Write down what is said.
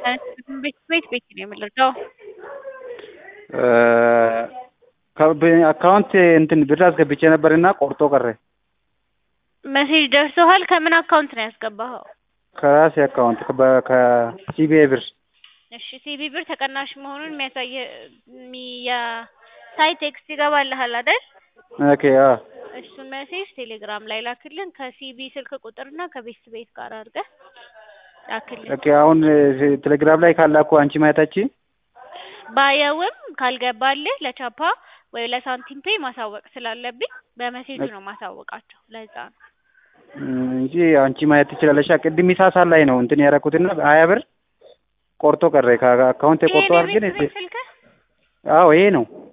ቤት ቤት ቤት ነው የምንረዳው። አካውንት እንትን ብር አስገብቼ ነበርና ቆርጦ ቀረ። መሴጅ ደርሶሃል? ከምን አካውንት ነው ያስገባኸው? ከራሴ አካውንት ከሲቢኤ ብር። እሺ ሲቢ ብር ተቀናሽ መሆኑን የሚያሳይ የሚያሳይ ቴክስት ይገባልሃል አይደል? ኦኬ አዎ። እሱን ሜሴጅ ቴሌግራም ላይ ላክልን ከሲቢ ስልክ ቁጥርና ከቤት ቤት ጋር አድርገህ ላክልን። ኦኬ አሁን ቴሌግራም ላይ ካላኩ አንቺ ማየታችን ባየውም ካልገባልህ ለቻፓ ወይ ለሳንቲም ፔይ ማሳወቅ ስላለብኝ በሜሴጅ ነው ማሳወቃቸው። ለዛ ነው እንጂ አንቺ ማየት ትችላለሽ። ቅድም ኢሳሳ ላይ ነው እንትን ያደረኩትና ሀያ ብር ቆርጦ ቀረ ከአካውንት ይሄ ቆርጦ ነው አድርገን የቤት ቤት ስልክህ? አዎ ይሄ ነው